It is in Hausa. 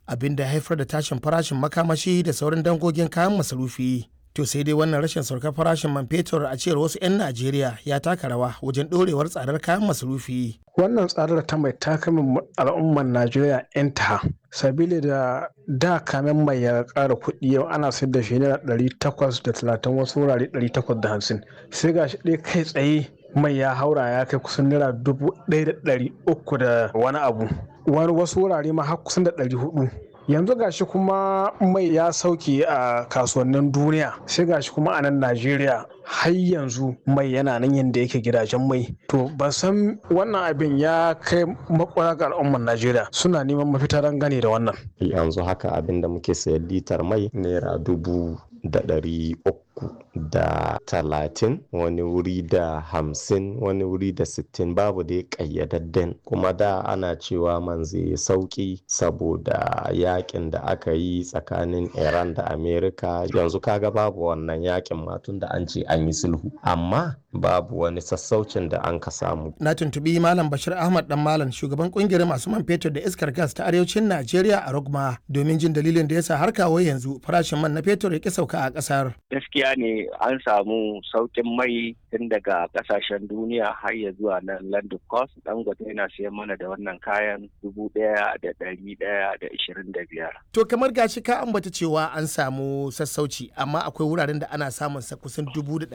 abin da ya haifar da tashin farashin makamashi da sauran dangogin kayan masarufi. To sai dai wannan rashin saukar farashin man fetur a cewar wasu 'yan Najeriya ya taka rawa wajen ɗorewar tsadar kayan masarufi. Wannan tsadar ta mai takamin al'ummar Najeriya 'yan ta sabili da da kamen mai ya ƙara kuɗi yau ana sayar da shi naira ɗari takwas da talatin wasu wurare ɗari takwas da hamsin sai ga shi ɗaya kai tsaye mai ya haura ya kai kusan naira dubu ɗaya da ɗari uku da wani abu wani wasu wurare ma har kusan da ɗari hudu yanzu gashi kuma mai ya sauke a kasuwannin duniya sai gashi kuma a nan najeriya har yanzu mai yana nan yadda yake gidajen mai to ban san wannan abin ya kai makwara ga al'ummar najeriya suna neman mafita don gane da wannan yanzu haka abin da muke sayan litar mai naira dubu da ɗari uku da talatin wani wuri da hamsin wani wuri da sittin babu dai ƙayyadadden kuma da ana cewa man zai sauki saboda yakin da aka yi tsakanin iran da amerika yanzu kaga babu wannan yakin matun da an ce an yi sulhu amma babu wani sassaucin da an ka samu Na tuntubi Malam Bashir Ahmad dan Malam shugaban kungiyar masu man fetur da iskar gas ta arewacin Najeriya a Rogma domin jin dalilin da yasa har kawo yanzu farashin man na fetur ya ki sauka a kasar. gaskiya ne an samu saukin mai tun daga kasashen duniya har ya zuwa nan London Coast dangote yana siyan mana da wannan kayan dubu ɗaya da ɗari ɗaya da ishirin da biyar. To kamar gashi ka ambata cewa an samu sassauci amma akwai wuraren da ana samun sa kusan dubu da